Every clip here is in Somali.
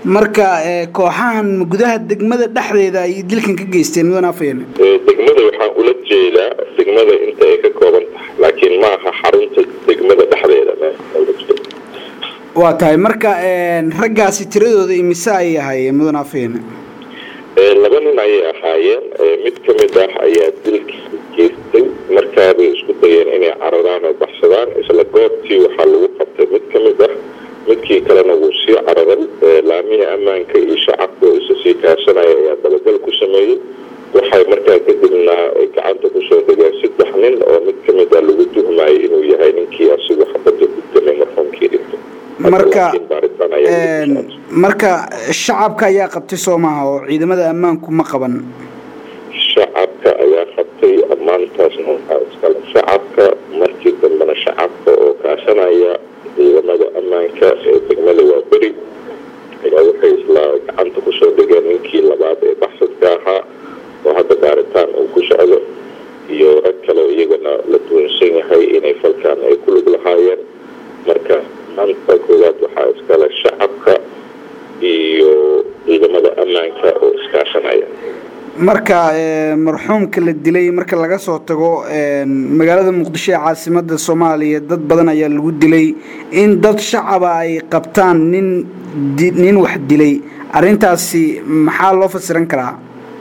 marka kooxahan gudaha degmada dhexdeeda ay dilkan ka geysteen mudan afayeen degmada waxaan ula jeedaa degmada inta ay ka kooban tahay laakiin ma aha xarunta degmada dhexdeeda waa tahay marka raggaasi tiradooda imise ayay ahaayeen mudan afayeen laba nin ayay ahaayeen mid ka mid ah ayaa dilkii geystay markaabay isku dayeen inay cararaan oo baxsadaan isla goobtii waxaa lagu qabtay mid ka mid ah midkii kalena wuu sii cararay laamihii ammaanka iyo shacabka oo isa sii kaashanaya ayaa dabagal ku sameeyey waxay markaa kadibna gacanta kusoo dhigeen saddex nin oo mid ka mid ah lagu tuhmayay inuu yahay ninkii asigu xabadda ku gamay marxuumkii dhintay marka marka shacabka ayaa qabtay soo maaha oo ciidamada ammaanku ma qaban shacabka ayaa qabtay ammaantaasna waxaa iskale shacabka markii dambena shacabka oo kaashanaya ciidamada ammaanka ee degmada waa beri ayaa waxay isla gacanta kusoo dhigeen ninkii labaad ee baxsadka ahaa oo hadda baaritaan uu ku socdo iyo rag kale iyagana la duwansan yahay inay falkaan ay ku lug lahaayeen marka maanta koowaad waxaa iskale shacabka iyo ciidamada ammaanka oo iskaashanaya marka marxuumka la dilay marka laga soo tago magaalada muqdisho ee caasimada soomaaliya dad badan ayaa lagu dilay in dad shacaba ay qabtaan nin nin wax dilay arintaasi maxaa loo fasiran karaa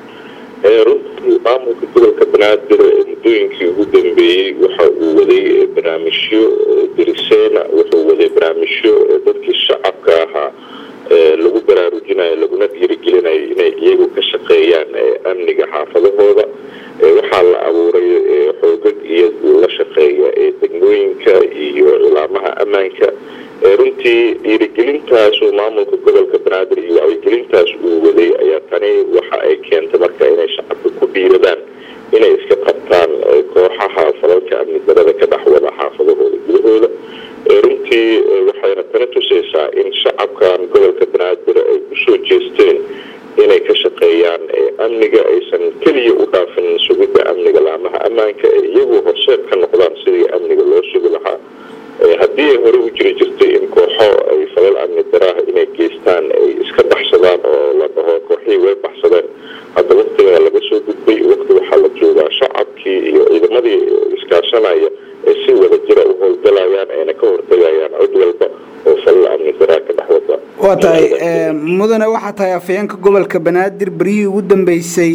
runtii maamulka gobolka banaadir muddooyinkii ugu dambeeyey waxa uu waday barnaamijyo diriseena wuxuu waday barnaamijyo dadkii shacabka ahaa lagu baraarujinayo laguna dhiirigelinayo inay iyagu ka shaqeeyaan amniga xaafadahooda waxaa la abuuray xoogag iyo la shaqeeya ee degmooyinka iyo cilaamaha ammaanka runtii dhiirigelintaasuu maamulka gobolka banaadir iyo wacyigelintaas uu waday ayaa tani waxa ay keentay marka inay shacabka ku dhiiradaan inay iska qabtaan kooxaha falalka amni darada ka dhexwada xaafadahooda gudahooda runtii waxayna tani tusaysaa in shacabkan gobolka banaadir ay kusoo jeesteen inay ka shaqeeyaan amniga aysan keliya u dhaafin sugidda amniga laamaha ammaanka ee iyagu horseed ka noqdaan sidii amniga loo sugi lahaa haddii ay hore u jiri jirtay in kooxo ay falal amni daraaha inay geystaan ay iska baxsadaan oo la dhaho kooxihii way baxsadeen hadda waktigaa laga soo gudbay wakti waxaa la joogaa shacabkii iyo ciidamadii iskaashanaya ay si wada jira u howlgalayaan ayna ka hortagayaan cid walba oo falal amni daraa ka dhex wada waa tahay mudane waxaa tahay afayeenka gobolka banaadir beryihii ugu dambeysay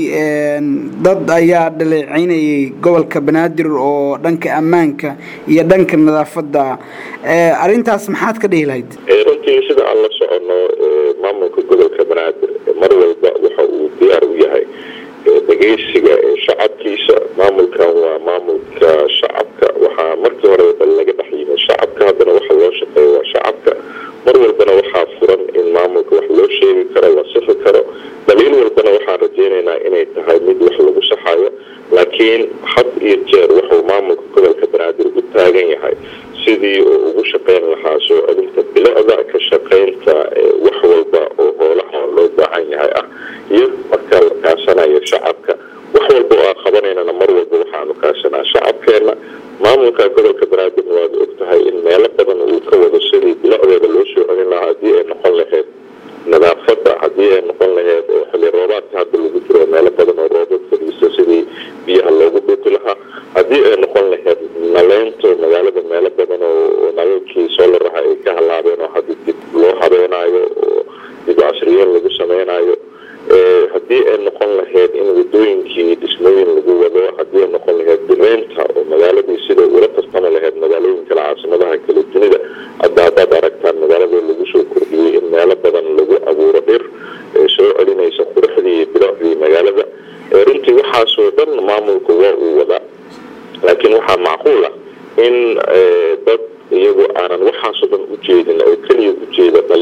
dad ayaa dhaleeceynayay gobolka banaadir oo dhanka ammaanka iyo dhanka nadaafadda arintaas maxaad ka dhihi lahayd runtii sida aan la soconno maamulka gobolka banaadir mar walba waxa uu diyaar u yahay dhegeysiga shacabkiisa maamulkan waa maamulka shacabka waxaa markii horeba laga dhex yimid shacabka haddana waxa loo shaqeeya waa shacabka mar walbana waxaa furan in maamulka wax loo sheegi karo la sixi karo daliil walbana waxaan rajeynaynaa inay tahay mid wax lagu saxayo laakiin had iyo jeer wuxuu maamulka gobolka banaadir u taagan yahay sidii uu ugu shaqeyn lahaa soo celinta bilicda ka shaqeynta wax walba oo hoolaha loo baahan yahay ah iyo markaa la kaashanayo shacabka wax walba oo aan qabanaynana mar walba waxaanu kaashanaa shacabkeena maamulka gobolka banaadirna waad og tahay in meelo badan uu ka wado sidii bilicdeeda loo soo celin lahaa haddii ay noqon lahayd nadaafadda haddii ay noqon lahayd xilli roobaadka hadda lagu jiro meelo badan oo roobad fadhiista sidii biyaha loogu dhuuqi lahaa haddii ay noqon lahayd naleynta magaalada meelo badan oo nalalkii soolaraha ay ka halaabeen oo hadda dib loo habeenaayo oo dib casriyeyn lagu sameynayo haddii ay noqon lahayd in wadooyinkii dhismooyin lagu wado haddii ay noqon lahayd direynta oo magaaladii sida ula tartami lahayd magaalooyin kale caasimadaha kale dunida hadda haddaad aragtaan magaalada lagu soo kordhiyey in meelo badan lagu abuuro dhir soo celinaysa quruxdii iyo bilocdii magaalada runtii waxaasoo dhan maamulku waa uu wadaa laakiin waxaa macquul ah in dad iyagu aanan waxaasoo dhan u jeedin oo keliya u jeeda